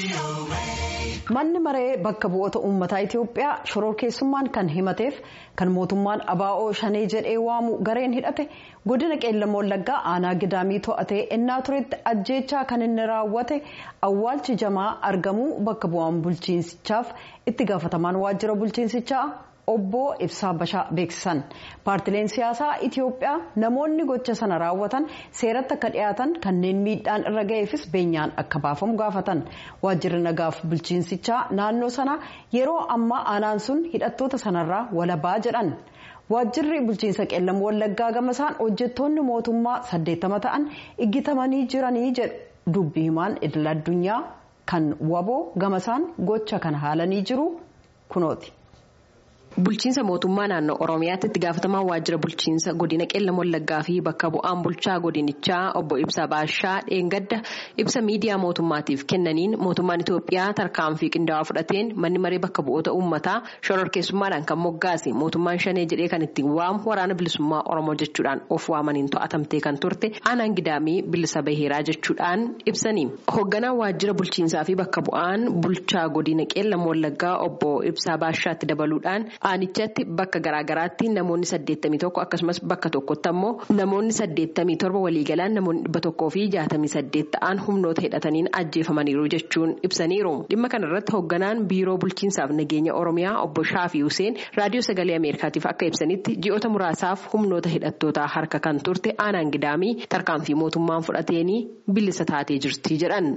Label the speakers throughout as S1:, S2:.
S1: Manni maree bakka bu'oota uummataa Itiyoophiyaa shororkeessummaan kan himateef kan mootummaan ABO shanee jedhee waamu gareen hidhate godina qeellam wallaggaa aanaa gidaamii to'atee ennaa turetti ajjeechaa kan inni raawwate awwaalchi jamaa argamuu bakka bu'aan bulchiinsichaaf itti gaafatamaan waajjira bulchiinsichaa obbo Ibsaa Bashaa beeksisan paartileen siyaasaa Itiyoophiyaa namoonni gocha sana raawwatan seeratti akka dhiyaatan kanneen miidhaan irra ga'eefis beenyaan akka baafamu gaafatan waajjirri nagaaf bulchiinsichaa naannoo sana yeroo ammaa aanaan sun hidhattoota sanarraa walabaa jedhan. waajjirri bulchiinsa qeellam wallaggaa gamasaan hojjettoonni mootummaa saddeettama ta'an iggitamanii jiranii jedhu dubbi himaan idil addunyaa kan waboo gamasaan gocha kan haalanii jiru kunooti.
S2: Bulchiinsa mootummaa naannoo Oromiyaatti itti gaafatamaan waajjira bulchiinsa godina qeellam wallaggaa fi bakka bu'aan bulchaa godinichaa obbo Ibsa Baashaa dheengadda ibsa miidiyaa mootummaatiif kennaniin mootummaan Itoophiyaa tarkaanfii qindaa'aa fudhateen manni maree bakka bu'oota uummataa shororkeessummaadhaan kan moggaase mootummaan shanee jedhee kan ittiin waamu waraana bilisummaa Oromoo jechuudhaan of waamaniin to'atamtee kan turte aanaan gidaamii bilisa baheeraa jechuudhaan ibsanii. Hoogganaan waajjira bulchiinsaa fi bakka bu'aan bulchaa godina qeellam wallaggaa obbo Ibsaa Baashaatti dabaluudhaan. Aanichatti bakka garaagaraatti namoonni saddeettamii tokko akkasumas bakka tokkotti ammoo namoonni saddeettamii torba waliigalaan namoonni dhibba tokkoo fi jaatamii saddeet ta'an humnoota hidhataniin ajjeefamaniiru jechuun ibsaniiru. Dhimma kanarratti hoogganaan biiroo bulchiinsaaf nageenya Oromiyaa obbo Shaafii Huseen raadiyoo sagalee Ameerikaatiif akka ibsanitti ji'oota muraasaaf humnoota hidhattootaa harka kan turte aanaan gidaamii tarkaanfii mootummaan fudhateenii bilisa taatee jirti jedhan.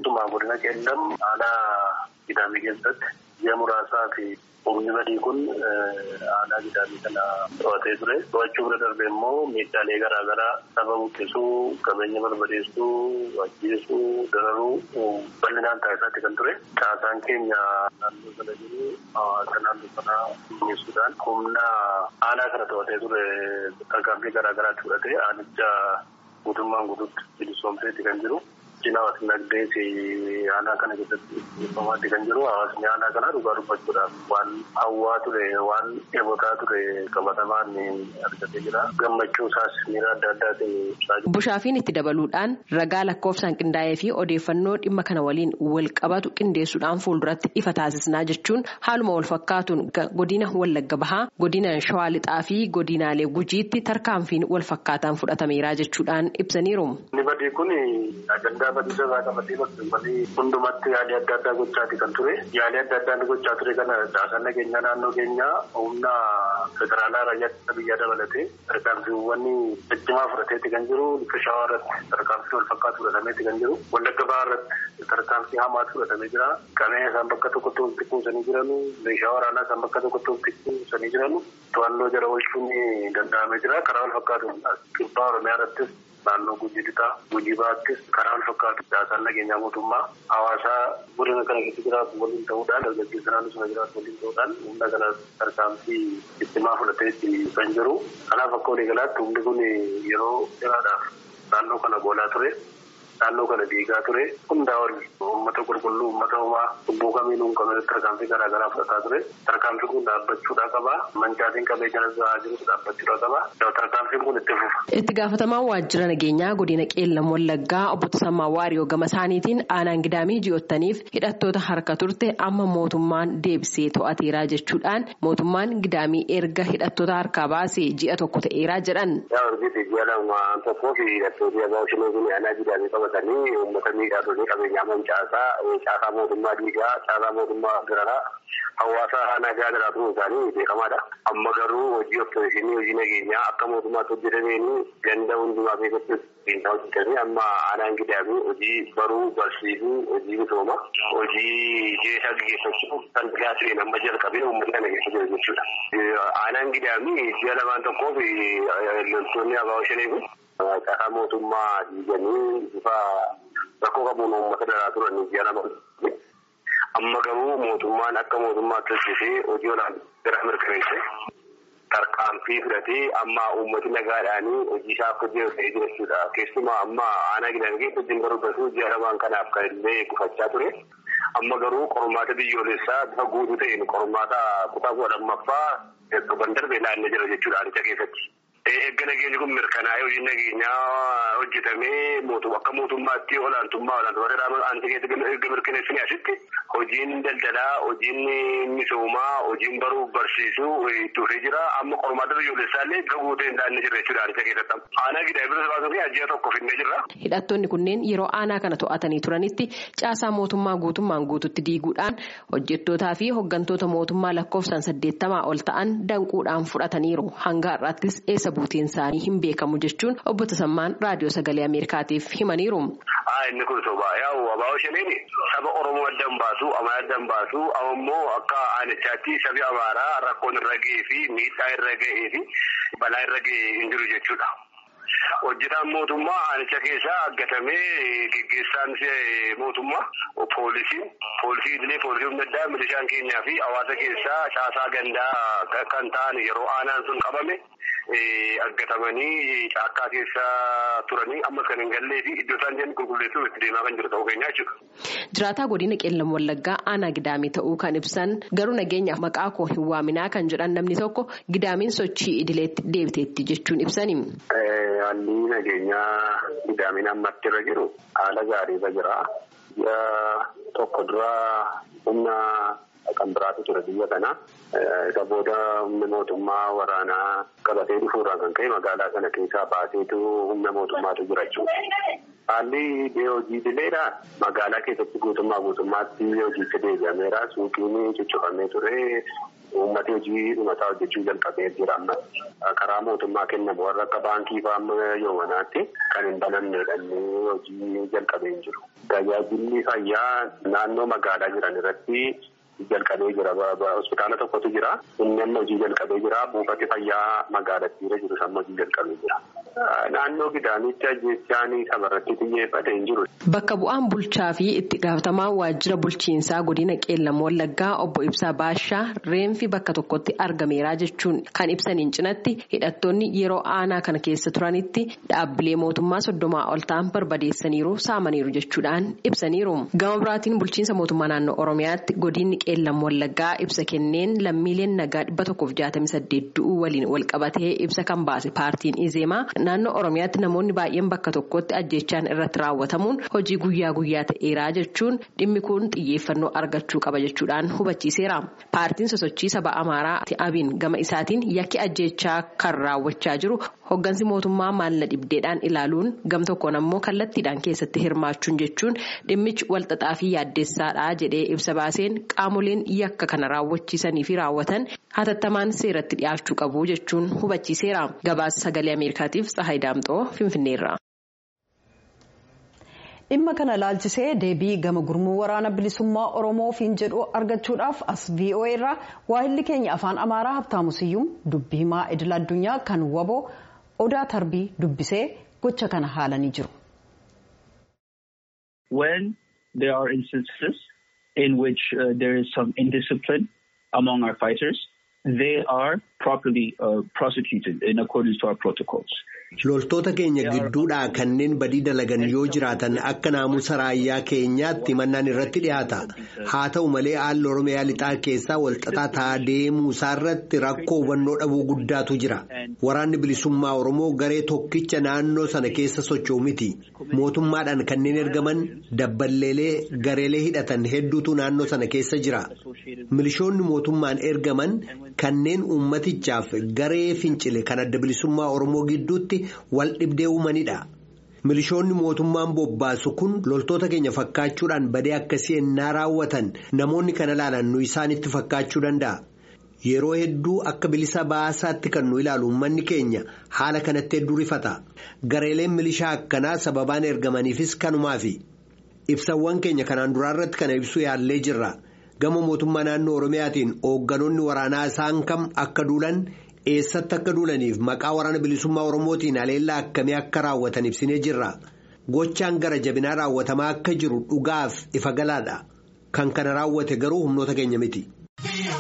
S3: Ji'a muraasaa fi humni badii kun aanaa gidaamii kana to'atee ture. To'achuu bira darbee immoo miidhaalee garaagaraa saba buqqisuu, qabeenya barbadeessuu, ajjeesuu, dararuu bal'inaan taasisaatti kan ture. Caasaan keenya naannoo sana jiru hawaasa naannoo sanaa mi'eessuudhaan humna aanaa kana to'atee ture tarkaanfii garaagaraatti fudhatee aanicha guutummaan guutuutti bilisoomseetti kan jiru. Hawaasni nagdee fi aanaa kana keessatti dhiibbamaatti kan jiru hawaasni aanaa kana dhugaa dubbachuudhaaf waan hawwaa ture waan eebotaa ture qabatamaan argatee jira. Gammachuu isaas miira adda addaatiin ibsaa jira.
S2: Bushaafiin itti dabaluudhaan ragaa lakkoofsaan qindaa'ee fi odeeffannoo dhimma kana waliin wal qabatu qindeessuudhaan fuulduratti ifa taasisnaa jechuun haaluma wal fakkaatuun godina Wallagga Bahaa, godina Shawaa Lixaa fi godinaalee Gujiitti tarkaanfiin wal fakkaataan fudhatameera jechuudhaan ibsaniiru.
S3: Badiisa isaa qabatee bakka hundumatti yaalii adda addaa gochaati kan ture. Yaalii adda addaa gochaa ture kana caasaan nageenyaa naannoo keenyaa humna federaalaa raayyaa biyyaa dabalatee tarkaanfiiwwan ciccimaa fudhateetti kan jiru. Lixa shawaa irratti tarkaanfii wal fakkaatu fudhatameetti kan jiru. Wallagga bahaa irratti tarkaanfii hamaatu fudhatamee jira. Qabeenya isaan bakka tokkotti walitti kuusanii jiranu. Meeshaa waraanaa isaan bakka tokkotti walitti kuusanii jiranu. To'annoo jala oolchuun danda'amee jira. Karaa wal fakkaatu kibbaa Oromiyaa irrattis. Naannoo Gujii Lixaa Gujii Bahaattis karaa wal fakkaatu caasaan nageenyaa mootummaa hawaasaa godina kana keessa jiraatu waliin ta'uudhaan dargaggeessa naannoo sana jiraatu waliin ta'uudhaan humna kana tarkaanfii ciccimaa fudhateetti kan jiru. Kanaaf akka waliigalaatti humni kun yeroo dheeraadhaaf naannoo kana boolaa ture. Naannoo kana diigaa ture. Hundaa ol uummata qulqulluu uummata homaa lubbuu kamiinuu hin qabne tarkaanfii garaa garaa fudhataa ture. Tarkaanfiin kun dhaabbachuudhaa qaba. Mancaatiin qabeenya irra jirus dhaabbachuudhaa qaba. Tarkaanfiin kun itti fufa.
S2: Itti gaafatamaan waajjira nageenyaa godina qeellam wallaggaa obbo Tasammaa Waariyoo gama isaaniitiin aanaan gidaamii ji'ottaniif hidhattoota harka turte amma mootummaan deebisee to'ateeraa jechuudhaan mootummaan gidaamii erga hidhattoota harkaa baasee ji'a tokko ta'eeraa jedhan.
S3: qabatanii uummata miidhaa qabeenyaa mancaasaa caasaa mootummaa diigaa caasaa mootummaa federaalaa hawaasa nagaa jiraatu isaanii beekamaadha. Amma garuu hojii oppositionii hojii nageenyaa akka mootummaatti hojjetameen ganda hundumaa keessatti hojjetamee amma aanaan gidaamii hojii baruu barsiisuu hojii misooma hojii jeesaa gaggeeffachuu kan dhiyaatu amma jalqabee uummata kana keessa jiru jechuudha. Aanaan gidaamii ji'a lamaan tokkoof loltoonni abaaboo shanee kun caasaa mootummaa diiganii bifa rakkoo qabuun uummata daraa turan ji'a lama. Amma garuu mootummaan akka mootummaatti hojjetee hojii olaanaa mirkaneesse tarkaanfii fudhatee amma uummati nagaadhaan hojii isaa akka hojjetu ta'ee jira jechuudha. Keessumaa amma aanaa gidaamii keessa hojiin barbaadu ji'a lamaan kanaaf kan illee gufachaa ture. Amma garuu qormaata biyyoolessaa bifa guutuu ta'een qormaata kutaa kudha lammaffaa darban darbee naannoo jira jechuudha aanicha keessatti. Eegga nageenyi kun mirkanaa'ee hojiin nageenyaa hojjetamee akka mootummaatti olaantummaa olaantummaa federaalaa erga mirkaneessanii asitti hojiin daldalaa, hojiin misoomaa, hojiin baruuf barsiisuu itti fufee jira. Amma qormaata biyyoolessaa illee gahuu ta'e hin daandii jirra jechuudha aanicha keessatti. Aanaa gidaa bilisa baasuu fi ajjaa tokko finnee jirra.
S2: Hidhattoonni kunneen yeroo aanaa kana to'atanii turanitti caasaa mootummaa guutummaan guututti diiguudhaan hojjettootaa fi hooggantoota mootummaa lakkoofsaan saddeettamaa ol ta'an danquudhaan fudhataniiru. Hanga har'aattis eessa buuteen isaanii hin beekamu jechuun obbo Tasammaan raadiyoo sagalee Ameerikaatiif himaniiru.
S3: Inni kun sobaa yaa'u abaa'oo shaniini saba Oromoo adda hin baasu, Amaaraa adda hin baasu, ammoo akka aanichaatti sabi Amaaraa rakkoon irra ga'ee fi miidhaa irra ga'ee fi balaa irra ga'ee hin jiru jechuudha. Hojjetaan mootummaa aanicha keessaa aggatamee geggeessaan mootummaa poolisiin poolisii idilee poolisii humna addaa milishaan keenyaa fi hawaasa keessaa caasaa gandaa kan ta'an yeroo aanaan sun qabame aggatamanii caakkaa keessa turanii amma kan hin gallee fi iddoo isaan jiran qulqulleessuuf itti deemaa kan jiru ta'uu keenyaa jechuudha.
S2: Jiraataa godina qeellam wallaggaa aanaa gidaamii ta'uu kan ibsan garuu nageenyaaf maqaa koo hin waaminaa kan jedhan namni tokko gidaamiin sochii idileetti deebiteetti jechuun ibsani.
S3: Haalli nageenyaa gidaamiin ammatti irra jiru haala gaariirra jira. Biyya tokko dura humna kan biraatu ture biyya kana. Isa booda humna mootummaa waraanaa qabatee dhufuurraa kan ka'e magaalaa kana keessaa baaseetu humna mootummaatu jira jechuudha. Haalli hojii idileedha. Magaalaa keessatti guutummaa guutummaatti hojiitti deebi'ameera. Suuqiin cuccufamee ture. Uummati hojii dhumataa hojjechuu jalqabee jira amma. Karaa mootummaa kennamu warra akka baankii fa'aa yoomanaatti kan hin banamneedha hojii jalqabee hin jiru. Tajaajilli fayyaa naannoo magaalaa jiran irratti jalqabee jira. Hospitaala tokkotu jira. Inni amma hojii jalqabee jira. Buufati fayyaa magaalattiirra jiru amma hojii jalqabee jira. Naannoo gidaamitti ajjeechaan sabarratti xiyyeeffate hin jiru.
S2: Bakka bu'aan bulchaa fi itti gaafatamaan waajjira bulchiinsaa godina qeellam wallaggaa obbo Ibsaa Baashaa reenfi bakka tokkotti argameera jechuun kan ibsaniin cinatti hidhattoonni yeroo aanaa kana keessa turanitti dhaabbilee mootummaa soddomaa ol ta'an barbadeessaniiru saamaniiru jechuudhaan ibsaniiru. Gama biraatiin bulchiinsa mootummaa naannoo Oromiyaatti godinni qeellam wallaggaa ibsa kenneen lammiileen nagaa dhibba tokkoof jaatamii saddeet du'uu waliin wal qabatee ibsa kan baase paartiin Izeemaa naannoo Oromiyaatti namoonni baay'een bakka tokkotti ajjeechaan irratti raawwatamuun hojii guyyaa guyyaa ta'eeraa jechuun dhimmi kun xiyyeeffannoo argachuu qaba jechuudhaan hubachiiseera. Paartiin sosochii saba Amaaraa Abiin gama isaatiin yakki ajjeechaa kan raawwachaa jiru hoggansi mootummaa maalla dhibdeedhaan ilaaluun gam tokkoon ammoo kallattiidhaan keessatti hirmaachuun jechuun dhimmichi walxaxaa fi yaaddeessaadha jedhee ibsa baaseen qaamoleen yakka kana raawwachiisanii fi raawwatan hatattamaan seeratti dhiyaachuu qabu jechuun hubachiiseera. Gabaasa sagalee Ameerikaatiif Tsahaay Daamxoo Finfinneerra.
S1: dhimma kana laalchisee deebii gama gurmuu waraana bilisummaa oromoofiin jedhu argachuudhaaf as voa irraa waahilli keenya afaan amaaraa habtaamu siyyum dubbii himaa idil addunyaa kan waboo odaa tarbii dubbisee gocha kana haalanii jiru.
S4: When there are instances in which uh, there is some indiscipline among our fighters, they are properly uh, prosecuted in accordance to our protocols.
S5: Loltoota keenya gidduudhaa kanneen badii dalagan yoo jiraatan akka naamusa raayyaa keenyaatti mannaan irratti dhiyaata. Haa ta'u malee haalli Oromiyaa lixaa keessaa walxaxaa ta'aa deemuu isaarratti rakkoo hubannoo dhabuu guddaatu jira. Waraanni bilisummaa Oromoo garee tokkicha naannoo sana keessa socho'u miti. Mootummaadhaan kanneen ergaman dabballeelee gareelee hidhatan hedduutu naannoo sana keessa jira. Milishoonni mootummaan ergaman kanneen uummatichaaf garee fincile kan adda bilisummaa Oromoo gidduutti wal dhibdee uumanidha. Milishoonni mootummaan bobbaasu kun loltoota keenya fakkaachuudhaan badee akkasii ennaa raawwatan namoonni kana ilaalan nu isaanitti fakkaachuu danda'a. Yeroo hedduu akka bilisa baasaatti kan nu ilaalu uummanni keenya haala kanatti hedduu rifata. Gareeleen milishaa akkanaa sababaan ergamaniifis kanumaafi. Ibsawwan keenya kanaan duraarratti kana ibsuu yaallee jirra. Gama mootummaa naannoo Oromiyaatiin hoogganoonni waraanaa isaan kam akka duulan eessatti akka duulaniif maqaa waraana bilisummaa Oromootiin aleellaa akkamii akka raawwatan ibsinee jirra. Gochaan gara jabinaa raawwatamaa akka jiru dhugaaf ifa galaadha. Kan kana raawwate garuu humnoota keenya miti.